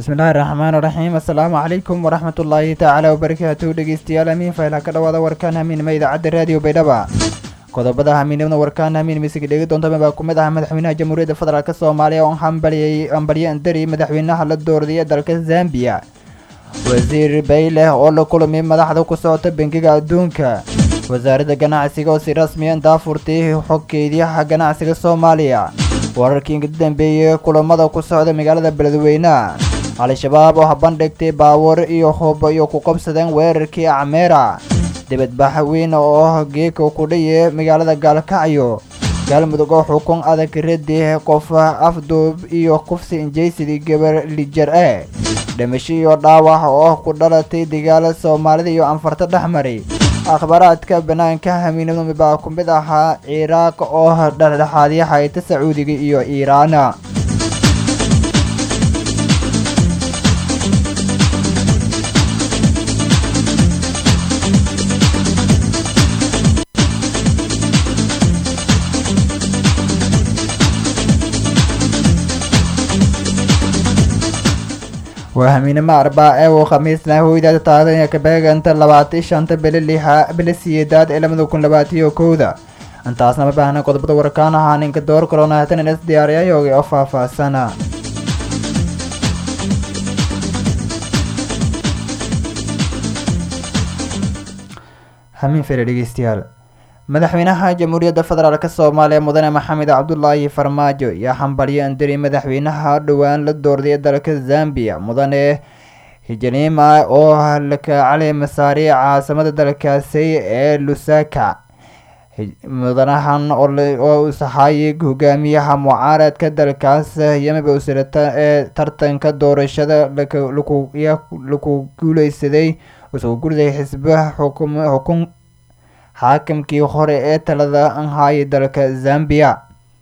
bismillaahi raxmaan raxiim assalaamu calaykum waraxmatullaahi tacaala wabarakaatu dhegeystayaal amiin fayla ka dhawaada warkaan hamiinima idaacadda raadiyo baydhaba qodobada hamiinimada warkaan hamiin misiga dhegi doontama baa kumid ah madaxweynaha jamhuuriyadda federaalk soomaaliya oo hambaliyay hambalyo andari madaxweynaha la doorday ee dalka zambiya wasiir bayleh oo la kulmay madaxda ku socota bangiga adduunka wasaaradda ganacsiga oo si rasmiya daafurtay xogkeediyaha ganacsiga soomaaliya wararkii inka dambeeyey kulamada ku socda magaalada beledweyneha al-shabaab oo habandhigtay baabuur iyo hub iyo ku qabsadeen weerarkii acmeera dibadbax weyn oo geeka ku dhaye magaalada gaalkacyo galmudug oo xukun adag radi qof afduub iyo kufsi injaysidii gabar lijar e dhimasho iyo dhaawac oo ku dhalatay dagaal soomaalida iyo anfarta dhexmaray akhbaaraadka banaanka hamiinimadu baa ku mid ahaa ciraaq oo dhexdhexaadya hayta sacuudiga iyo iiraana waa hamiinimo arbaa ee uu khamiisna hoydaada taariikhda ka beeganta labaatan shanta bili lixa bili siyeedaad ee labada kun labaatiyo kowda intaasna ma baahna qodobada warkaan ahaa ninka door kalona haatan inas diyaariyayooga oo faahfaahsana hamiin fere dhegeystayaal madaxweynaha jamhuuriyadda federaalk soomaaliya mudane maxamed cabdulaahi farmaajo ayaa hambalyo andari madaxweynaha dhowaan la doorday ee dalka zambiya mudane hijalima oo lakacali masaari caasimada dalkaasi ee lusaka mudanahan oo usahaayay hogaamiyaha mucaaradka dalkaas yamiba usirata ee tartanka doorashada laku guuleysaday usoo gurday xisba xukun xaakamkii hore ee talada anhaayay dalka zambiya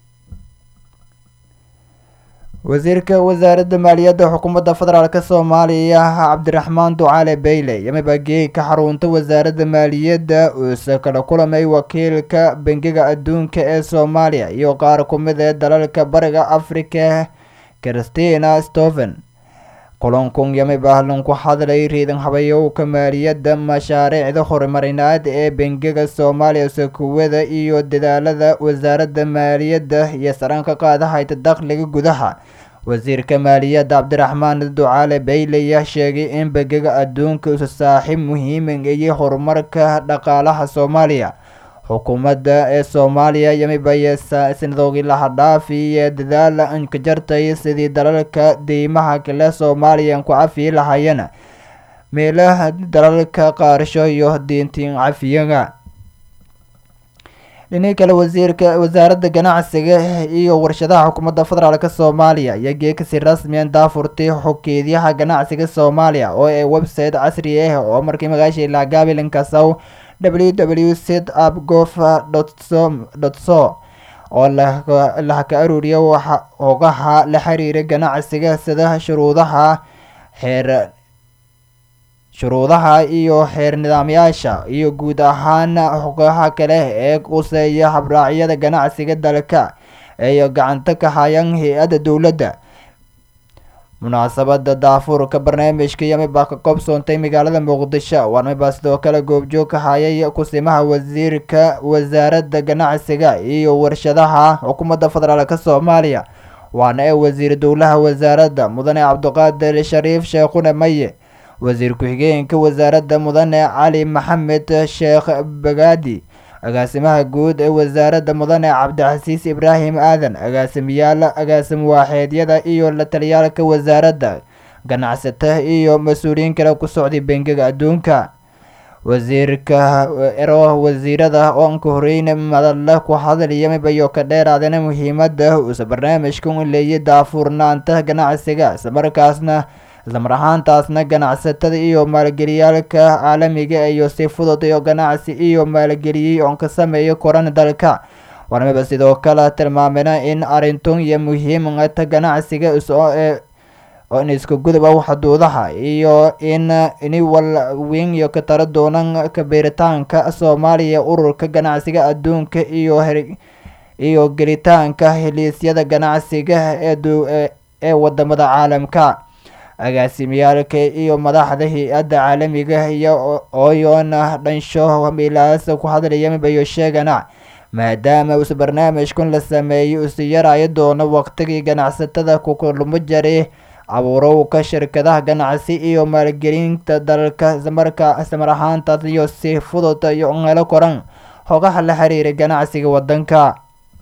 wasiirka wasaaradda maaliyadda xukuumadda federaalk soomaaliya cabdiraxmaan ducaale beyle yamiba geeg ka xarunta wasaaradda maaliyadda uuse kala kulamay wakiilka bangiga adduunka ee soomaaliya iyo qaar ku mid ee dalalka bariga afrika christina stephen kulankun yamib ahlan ku hadlay riidan habayowka maaliyadda mashaariicda horumarineed ee bangiga soomaaliya sakuwada iyo dadaalada wasaaradda maaliyadda iyo saranka qaadahayta dakhliga gudaha wasiirka maaliyadda cabdiraxmaan ducaale beylaya sheegay in bangiga adduunka usa saaxiib muhiiman ayay horumarka dhaqaalaha soomaaliya xukuumadda ee soomaaliya yamibaya sanadoogii lahadhaafi iyo dadaal anka jartay sidii dalalka deymaha kale soomaaliya ku cafiyi lahayeen meelaha dalalka qaarsho iyo diintiin cafiyaga dhinii kale wasiirka wasaaradda ganacsiga iyo warshadaha xukuumadda federaalk soomaaliya ayaa geekasi rasmiyan daafurtay xogkeedyaha ganacsiga soomaaliya oo ee website casri ah oo markii magaasha laagaabilankasaw w w set up gof dot so oo lahaka aruuriya hogaha la xiriira ganacsiga sida shuruudaha xeer shuruudaha iyo xeer nidaamyaasha iyo guud ahaan xogaha kale ee quseeya habraacyada ganacsiga dalka ay gacanta ka hayaan hay-adda dowladda munaasabada daafurka barnaamijka yamibaa ka koobsoontay magaalada muqdisho warmibaa sidoo kale goobjoog ka hayay kusimaha wasiirka wasaaradda ganacsiga iyo warshadaha xukuumadda federaalk soomaaliya waana ee wasiir dowlaha wasaaradda mudane cabdiqaadir shariif sheekhune maye wasiir ku-xigeenka wasaaradda mudane cali maxamed sheekh bagaadi agaasimaha guud ee wasaaradda mudane cabdixasiis ibraahim aadan agaasimiyaal agaasim waaxeedyada iyo la taliyaalka wasaaradda ganacsata iyo mas-uuliyiin kale ku socday bangiga adduunka wasiirka ero wasiirada oonka horeyna madalla ku hadlayamibayo ka dheeraadana muhiimada uuse barnaamijka u leeyay daafurnaanta ganacsiga islamarkaasna islamar ahaantaasna ganacsatada iyo maalgeliyaalka caalamiga iyo si fudud iyo ganacsi iyo maalgeliyey oon ka sameeyo koran dalka warmiba sidoo kale tilmaamena in arintun iyo muhiimata ganacsiga in isku gudub ah xuduudaha iyo in iniwal weyn iyo ka tara doonan kabeeritaanka soomaaliya ururka ganacsiga adduunka iyo iyo gelitaanka heliisyada ganacsiga ee wadamada caalamka agaasimiyaalka iyo madaxda hay-adda caalamiga iyo ooyoona dhansho milaas ku hadlaya mibayo sheegana maadaama uuse barnaamijkun la sameeyey usi yaraayo doono waqtigii ganacsatada kukulmo jaray abuurowka shirkadaha ganacsi iyo maalgelinta dalka islamarkaa islamar ahaantaas iyo si fudud iyo helo koran hogaha la xiriira ganacsiga wadanka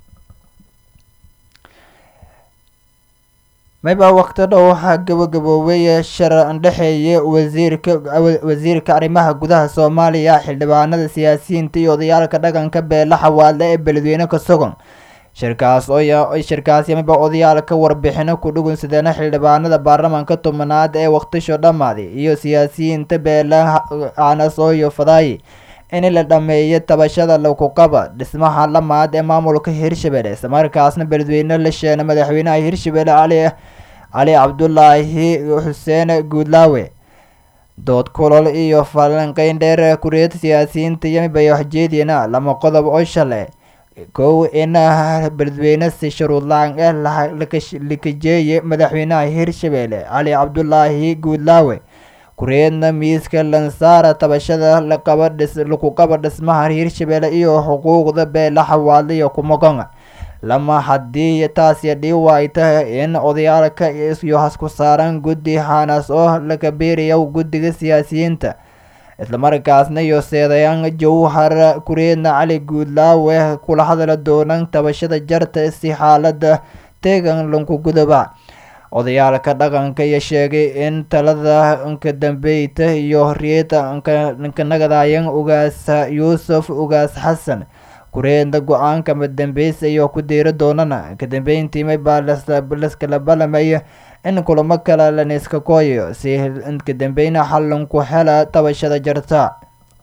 mayba waqti dhow waxaa gabagaboobay shir dhexeeya wasiirka wasiirka arrimaha gudaha soomaaliya xildhibaanada siyaasiyiinta iyo odayaalka dhaqanka beela xawaadle ee beledweyne ka sugan shirkaas oo shirkaasi mayba odayaalka warbixino ku dhugunsadeena xildhibaanada baarlamaanka tobanaad ee waqtisho dhammaaday iyo siyaasiyiinta beela aanasooyo fadaayi in la dhameeyo tabashada lagu qaba dhismaha lamaad ee maamulka hirshabelle islamarkaasna beledweyne la sheena madaxweynaha hirshabelle cali cali cabdulaahi xuseen guudlaawe dood kulol iyo falanqeyn dheer kuriyada siyaasiyiinta yamibay waxjeediyana lama qodob oo shale kow in beledweyne si shuruud la-aan eh lakajeeye madaxweynaha hirshabelle cali cabdulaahi guudlaawe kureedna miiska lansaara tabashada laqaba dhis laku qaba dhismaha hirshabelle iyo xuquuqda beela xawaadle iyo kumagon lama haddii taasi dhii waayta in odayaalka iyo hasku saaran guddi hanas oo laga beeraya guddiga siyaasiyiinta islamarkaasna iyo seedayaan jowhar kureedna cali guudlaawe kula hadla doonan tabashada jarta si xaalada teegan lanku gudaba odayaalka dhaqanka iyo sheegay in talada nka dambeyta iyo horiyada nka nagadayan ugaas yuusuf ugaas xasan kureedna go-aanka madambeysa iyo ku diiri doonana kadambeyntiimay baa laskala balamaya in kulamo kale laniska kooyayo si kadambeyna xalanku hela tabashada jarta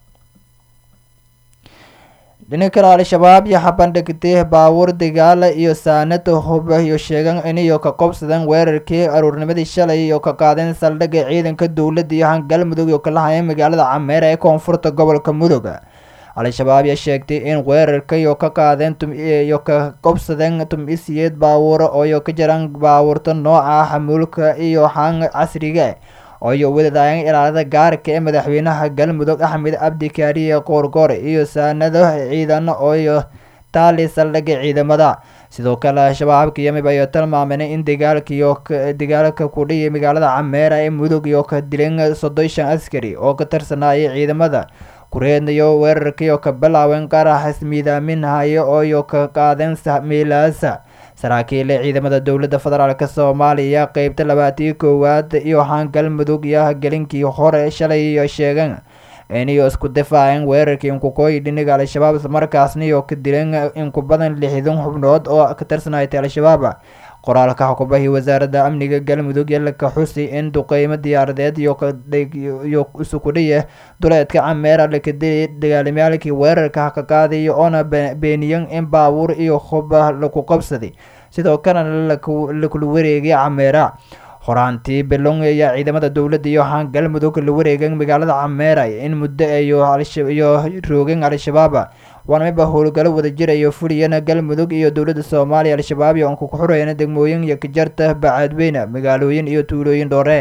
dhinaca kale al-shabaab iyo xabandhigtay baabuur dagaala iyo saanada hub iyo sheegan iniyo ka qobsadeen weerarkii aruurnimadii shalay iyo ka qaadeen saldhigga ciidanka dowladda iyo hangalmudug iyo kala hayeen magaalada cameera ee koonfurta gobolka mudug al-shabaab ayaa sheegtay in weerarka iyo ka qaadeen iyo ka qobsadeen tum-isiyeed baabuur ooyo ka jiraan baabuurta nooca xamuulka iyo haan casriga ooyo wadadaayeen ilaalada gaarka ee madaxweynaha galmudug axmed cabdi kaariye qoorgoor iyo saanado ciidan ooyo taali saldhigga ciidamada sidoo kale al-shabaabka yamib ayaa tilmaameen in dagaalkiiyo dagaalka ku dhiyay magaalada cameera ee mudug iyo ka dileen soddon shan askari oo ka tirsanayay ciidamada kureednayo weerarkiiyo ka bilaaween qarax ismiidaaminhayo ooyo ka qaadeen miilaasa saraakiil ciidamada dowladda federaalk soomaaliya qeybta labaatiyo koowaad iyo haan galmudug iyo gelinkii hore shalay iyo sheegeen iniyo isku difaaceen weerarkii inkukooyi dhiniga al-shabaab islamarkaasna iyo ka dileen inku badan lixdan xubnood oo ka tirsanaytay al-shabaab qoraalka xukubahii wasaaradda amniga galmudug yalaka xusi in duqeymo diyaaradeed iyo isukudhiya duleedka cameera lakadili dagaalamyaalkii weerarka ka qaadayo oona beeniyan in baabuur iyo huba laku qabsaday sidoo kalena lakula wareegay cameera horaantii bilong ayaa ciidamada dowladda iyo haan galmudug la wareegeen magaalada cameera in muddo iyo roogeen al-shabaab waana miba howlgalo wada jirayo fuliyana galmudug iyo dowladda soomaaliya al-shabaab iyo anku kuxureyna degmooyin iyo kajarta bacaadweyne magaalooyin iyo tuulooyin dhoore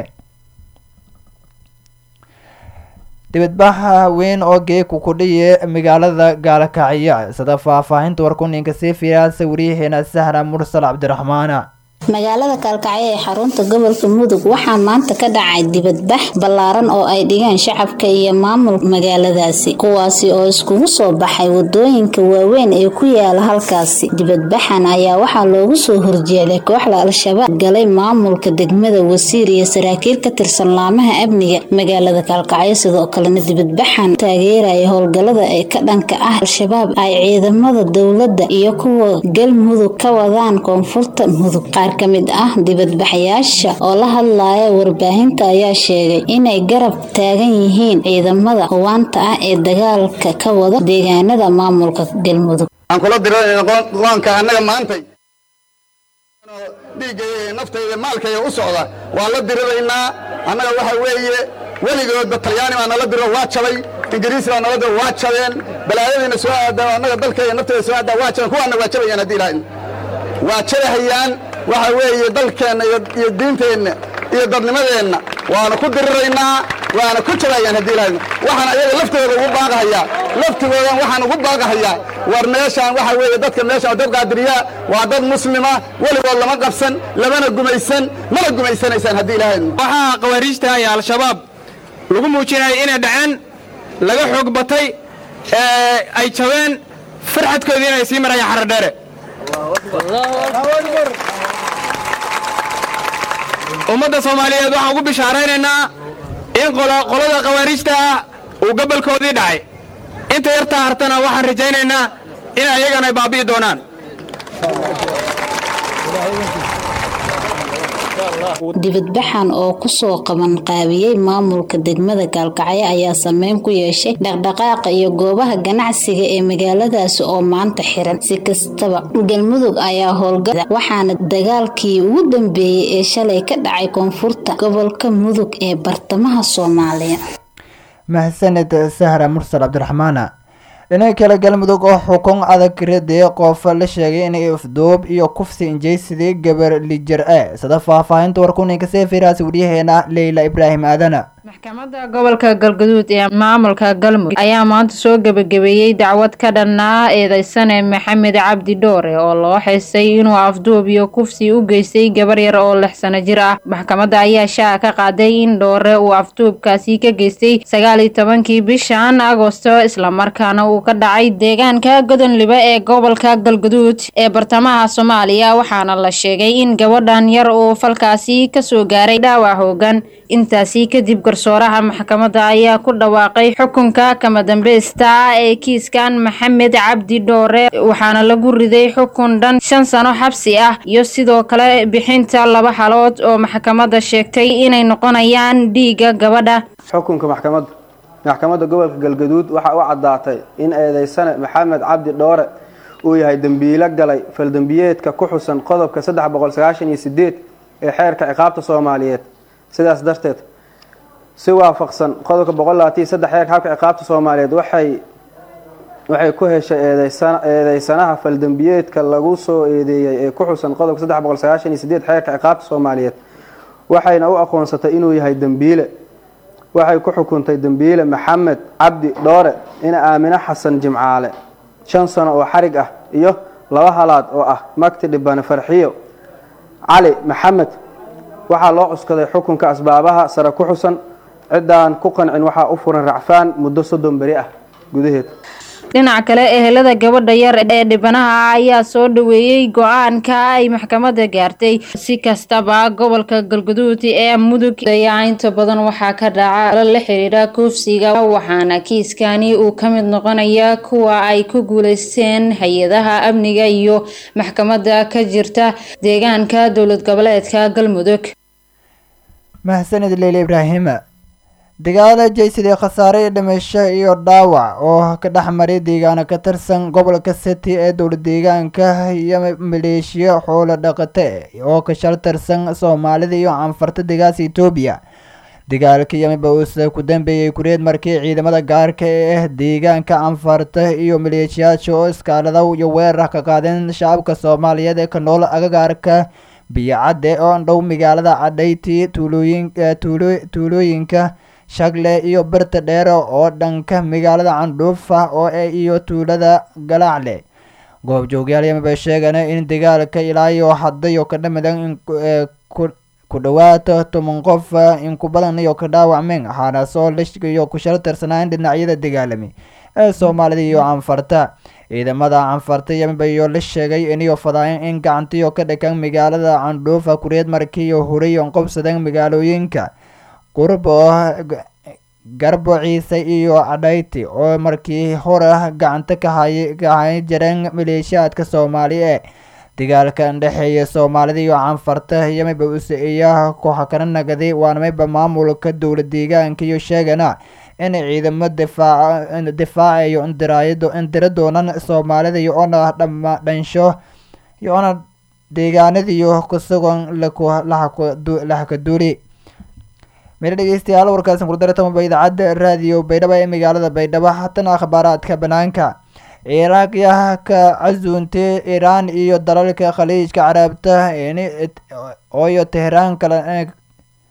dibadbaxa weyn oo geeku ku dhiya magaalada gaalakacyo sida faahfaahinta warkuninka sii fiiraasa wariyaheena sahra mursal cabdiraxmaana magaalada kaalkacyo ee xarunta gobolka mudug waxaa maanta ka dhacay dibadbax ballaaran oo ay dhigeen shacabka iyo maamul magaaladaasi kuwaasi oo iskugu soo baxay wadooyinka waaweyn ee ku yaala halkaasi dibadbaxan ayaa waxaa loogu soo horjeeday kooxda al-shabaab galay maamulka degmada wasiir iyo saraakiil ka tirsan laamaha amniga magaalada kaalkacyo sidoo kalena dibadbaxan taageeraya howlgalada ee ka dhanka ah al-shabaab ay ciidamada dowladda iyo kuwa galmudug ka wadaan koonfurta mudug qaar ka mid ah dibadbaxayaasha oo la hadlaya warbaahinta ayaa sheegay inay garab taagan yihiin ciidamada hubaanta ah ee dagaalka ka wada deegaanada maamulka galmudug aan kula diranayna qoonka annaga maantay dhiiggayga naftayda maalkayga u socda waan la diriraynaa annaga waxa weeye weligoodba talyaani baa nala diro waa jabay ingiriis baa nala diro waa jabeen balaayadiina soo aadaa annaga dalkayga naftayda soo aadaa waa jabeen kuwaanna waa jabayaan haddii ilaahay waa jabahayaan waxa weeye dalkeenna iyo diinteenna iyo dadnimadeenna waanu ku diriraynaa waana ku jabayaan haddii ilaahayno waxaan ayaga laftooda ugu baaqahayaa laftigoodan waxaan ugu baaqahayaa war meeshaan waxa weeye dadka meeshaan waa dad qaadiriyaa waa dad muslima weligood lama qabsan lamana gumaysan mana gumaysanaysaan haddii ilaahayno waxaa khawaariijta iyo al-shabaab lagu muujinaya inay dhaceen laga xoog batay ee ay jabeen farxadkoodii inay sii marayaan xaradheere ummadda soomaaliyeed waxaan ugu bishaaraynaynaa in qolada khawaariijta ah uu gabalkoodii dhacay inta yartaa hartana waxaan rajaynaynaa in ayagana ay baabi'i doonaan dibadbaxan oo kusoo qaban qaabiyey maamulka degmada gaalkacyo ayaa sameyn ku yeeshay dhaqdhaqaaqa iyo goobaha ganacsiga ee magaaladaasi oo maanta xiran si kastaba galmudug ayaa howlgala waxaana dagaalkii ugu dambeeyey ee shalay ka dhacay koonfurta gobolka mudug ee bartamaha soomaaliya mahsaned sahra mursal cabdiraxmaana dhinaca kale galmudug oo xukun adag radee qof la sheegay inay afduub iyo kufsi injeysidii gabar lijar e sida faahfaahinta warkuninka seefiraasi waryaheena leyla ibraahim aadana maxkamadda gobolka galgaduud ee maamulka galmudug ayaa maanta soo gebagabeeyey dacwad ka dhannaa eedeysane maxamed cabdi dhoore oo loo xeysay inuu afduub iyo kufsi u geystay gabar yar oo lix sano jir ah maxkamadda ayaa shaaca ka qaaday in dhoore uu afduubkaasi ka geystay sagaal iyo tobankii bishan agosto islamarkaana uu ka dhacay deegaanka godonlibe ee gobolka galgaduud ee bartamaha soomaaliya waxaana la sheegay in gabadhan yar uu falkaasi kasoo gaaray dhaawac hoogan intaasi kadib garsooraha maxkamadda ayaa ku dhawaaqay xukunka kama dambeysta ee kiiskan maxamed cabdi dhoore waxaana lagu riday xukun dhan shan sano xabsi ah iyo sidoo kale bixinta laba halood oo maxkamadda sheegtay inay noqonayaan dhiigga gabadha xukunka maxkamadda maxkamadda gobolka galgaduud waxaa u caddaatay in eedeysane maxamed cabdi dhoore uu yahay dembiilo galay faldembiyeedka ku xusan qodobka saddex boqol sagaashan iyo sideed ee xeerka ciqaabta soomaaliyeed sidaas darteed si waafaqsan qodobka boqol labaatan saddex xeerka xabka ciqaabta soomaaliyeed waxay waxay ku heshay eedeysanaha faldembiyeedka lagu soo eedeeyey ee ku xusan qodobka saddex boqol sagaashan iyo sideed xeerka ciqaabta soomaaliyeed waxayna u aqoonsatay inuu yahay dembiile waxay ku xukuntay dembiile maxamed cabdi dhoore ina aamino xasan jimcaale shan sano oo xarig ah iyo laba halaad oo ah magti dhibane farxiyo cali maxamed waxaa loo cuskaday xukunka asbaabaha sare ku xusan ciddaan ku qancin waxaa u furan racfaan muddo soddon beri ah gudaheed dhinaca kale ehelada gabadha yar ee dhibanaha ayaa soo dhaweeyey go-aanka ay maxkamadda gaartay si kastaba gobolka galguduud ee mudug ayaa inta badan waxaa ka dhaca la xiriira koofsiga waxaana kiiskani uu ka mid noqonaya kuwa ay ku guuleysteen hay-adaha amniga iyo maxkamadda ka jirta deegaanka dowlad goboleedka galmudug mahsanid leyle ibraahima dagaala jeysidii khasaare iyo dhimasho iyo dhaawac oo ka dhex maray deegaano ka tirsan gobolka city ee dowla deegaanka iyo maleeshiya xoolo dhaqate oo ka shal tirsan soomaalida iyo canfarta degaasa etoobiya dagaalka yamiba uuse ku dambeeyey kureed markii ciidamada gaarka ee ah deegaanka canfarta iyo maleeshiyaasha oo iskaalada iyo weerar ka qaadeen shacabka soomaaliyeed ee ka nool agagaarka biyocadde oo dhow magaalada cadhayti tuulooyin tuulooyinka shagle iyo birta dheere oo dhanka magaalada candhuufa oo iyo tuulada galaacle goobjoogyaal yamiba sheegeen in dagaalka ilaa iyo hadday oo ka dhamidan ku dhawaata toban qof in ku badan iyo ka dhaawacmeen waxaana soo lishiyo ku shal tirsanaan dhinacyada dagaalami ee soomaalida iyo canfarta ciidamada canfarta yamiba iyo la sheegay iniyo fadaayan in gacantiyo ka dhakan magaalada candhuufa kureed markiiyo huriyon qobsadeen magaalooyinka qurub oo garbo ciise iyo cadhayti oo markii hore gacanta ka hay ka hay jireen maleeshiyaadka soomaali ee dagaalka dhexeeya soomaalida iyo canfarta yamiba useeya kooxa kana nagaday waanamayba maamulka dowla deegaanka iyo sheegana in ciidamo difaac difaacayo indiraayado indira doonan soomaalida iyo ona dhama dhansho iyo ona deegaanadiyo kusugan laxakaduuli meel dhegeystayaal warkaasi kurdaretamaba idaacadda raadiyo baydhabo ee magaalada baydhabo hatana akhbaaraadka banaanka ciraaq yaa ka casuuntay iiraan iyo dalalka khaliijka carabta ooyo tehraan kala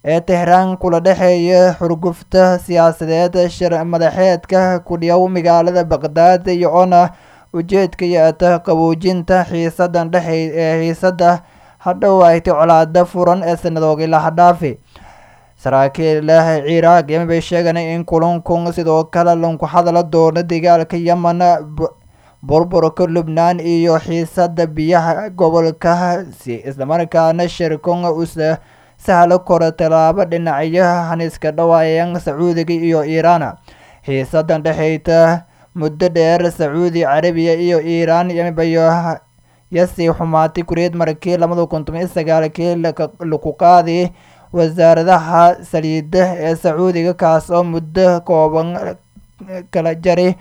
ee tehraan kula dhexeeya xurgufta siyaasadeed shir madaxeedka kudhiyow magaalada baqdaad iyo oona ujeedka yeeta qaboojinta xiisadan dhexe ee xiisada hadhow aytay colaada furan ee sanadoogii lahadhaafi saraakiila ciraaq yemen bay sheegeen in kulankun sidoo kale lanku hadala doono dagaalka yemen burburka lubnaan iyo xiisada biyaha gobolkaasi islamarkaana shirkun usa sahlo koro tallaabo dhinacyaha haniska dhawaayan sacuudiga iyo iiraan xiisadan dhexeyta muddo dheer sacuudi carabiya iyo iiraan yemenbayo yasii xumaatay kureed markii labada kun toban iyo sagaalkii laku qaadi wasaaradaha saliida ee sacuudiga kaas oo muddo kooban kala jari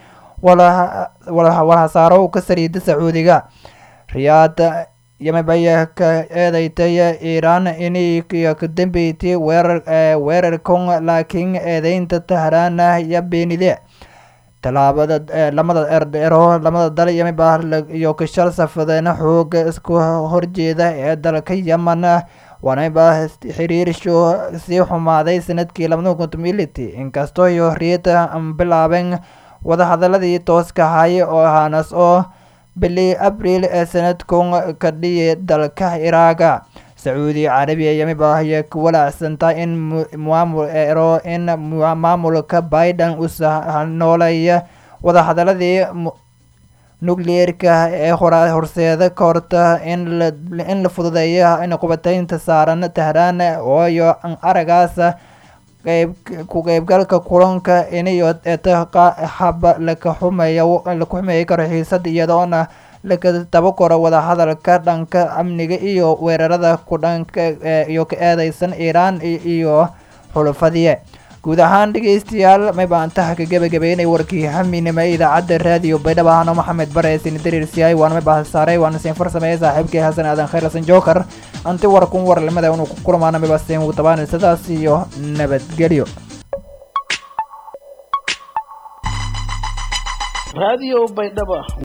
walhasaaro ka saliida sacuudiga riyaad yemenbaya ka eedeytay iiraan inay ka dambeysay weerar weerarkan laakiin eedeynta tahraana iyo beenide tallaabada lamada erdheero lamada dal yemen baa iyo kashal safadeena xooga isku horjeeda ee dalka yemen waanaba xiriirsho sii xumaaday sanadkii labada kun tomility inkastoo iyo riyada bilaabeen wadahadaladii tooska ahay oo ahaanas oo bili abriil ee sanadkan ka dhiyay dalka iraaga sacuudi carabiya yemen baa ayay ku walaacsantaa in maamul ero in maamulka biden usa nooleeya wadahadaladii nucleerka ee hora horseeda ka horta in la in la fududeeyo in qubataynta saaran tahraan ooyo aragaas qeyb ku qeybgalka kulanka inayo eta haba laka xumeeyo laku xumeeyi karo xiisad iyadoona laka daba koro wadahadalka dhanka amniga iyo weerarada ku dhanka iyo ka eedeysan iiraan iyo xulufadiye guud ahaan dhegeystayaal may baantaha ka gebagabeynay warkii haminima idaacadda raadiyo baydhabo ahano maxamed bare sini dariirsiyahay waana may bahasaaray waana siin farsameeyay saaxiibkii xasan aadan khayr xasan jookar anti warkun warlimada inuu ku kulmaana may baseen ugu tabaan sidaas iyo nabadgelyo raadiyo baydhabo